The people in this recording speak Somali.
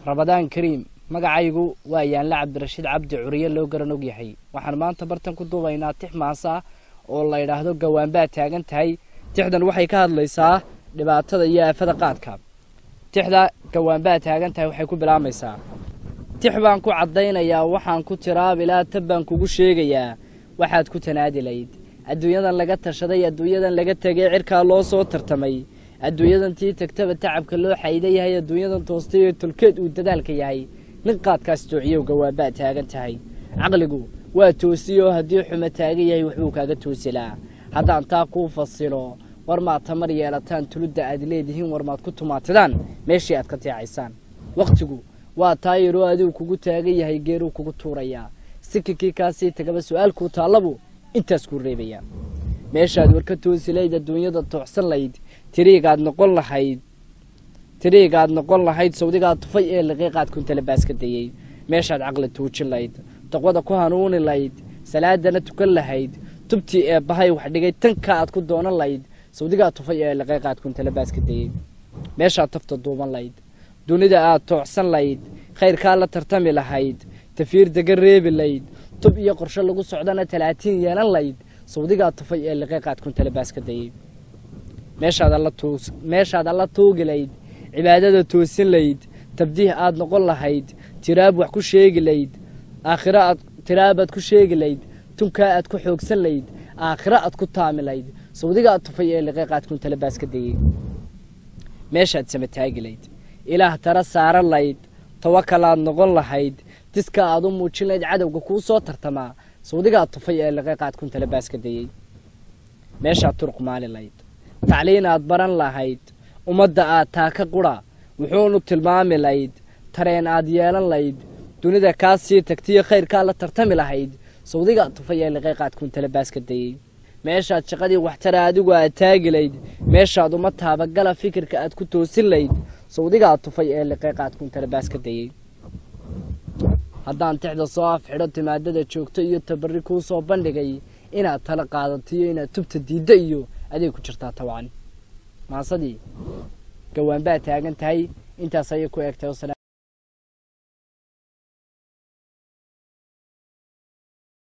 rabadaan kariim magacaygu waa yaanle cabdirashiid cabdi curiye loo garan og yahay waxaan maanta bartan ku duubaynaa tix maasa oo la yidhaahdo gawaanbaad taagan tahay tixdan waxay ka hadlaysaa dhibaatada iyo aafada qaadka tixda gawaanbaad taagan tahay waxay ku bilaamaysaa tix baan ku caddaynayaa waxaan ku tiraabilaa tab baan kugu sheegayaa waxaad ku tanaadilayd adduunyadan laga tashaday adduunyadan laga tegay cirkaa loo soo tartamay adduunyadan tii tagtaba tacabka loo xayda yahay adduunyadan toostay oo tolkeed uu dadaalka yahay nin qaadkaas toociyow gawaanbaad taagan tahay caqligu waa toosiyoo haddii xumo taagan yahay waxbuu kaaga toosilaa haddaan taa kuu fasilo war maad tamar yeelataan tuludda aad leedihiin war maad ku tumaatidaan meeshii aad ka teecaysaan wakhtigu waa taayiroo adigu kugu taagan yahay geeruu kugu tuurayaa sikikii kaasii tagaba su-aalkuu taallabu intaas kuu reebayaa meeshaad war ka toosilayd adduunyada tooxsan layd tiriigaad noqon lahayd tiriigaad noqon lahayd sawdigaad tufay ee liqiiqaad kuntalabaas ka dayey meeshaad caqli tuujin layd taqwada ku hanuuni layd salaadana tukan lahayd tubtii ee bahay wax dhigay tanka aad ku doonan layd sawdigaad tufay ee liqiiqaad kuntalabaas ka dayey meeshaad tafta duuban layd dunida aad toocsan layd khayrkaa la tartami lahayd tafiir dega reebi layd tub iyo qorshe lagu socdana talaatiin yeelan layd sawdigaad tufay ee liqiiqaad kuntalabaas ka dayey meeshaad alla tuugi layd cibaadada toosin layd tabdiih aad noqon lahayd tiraab wax ku sheegi layd aakhiro aad tiraabaad ku sheegi layd tunkaa aad ku xoogsan layd aakhiro aad ku taami layd sawdigaad tufay ee liqiiqaad kuntalabaas ka dayey meeshaad samataagi layd ilaah tara saaran layd tawakalaad noqon lahayd diska aad u muujin layd cadowga kuu soo tartamaa sawdigaad tufay ee liqiiqaad kuntalabaas ka dayey meeshaad turuq maali layd tacliin aad baran lahayd ummadda aad taaka qura wuxuunu tilmaami layd tareen aad yeelan layd dunida kaa sii tagtiyo khayrkaa la tartami lahayd sawdigaad tufay ee liqiiqaad kuntalabaas ka dayey meeshaad shaqadii waxtara adigu aad taagi layd meeshaad uma taabagala fikirka aad ku toosin layd sawdigaad tufay ee liqiiqaad kuntalabaas ka dayey haddaan tixda soo afxidho timaadada joogto iyo tabarri kuu soo bandhigay inaad tala qaadatiyo inaad tubta diidda iyo aday ku jirtaa tabcan maasadii gawaanbaad taagan tahay intaas ayay ku eegtay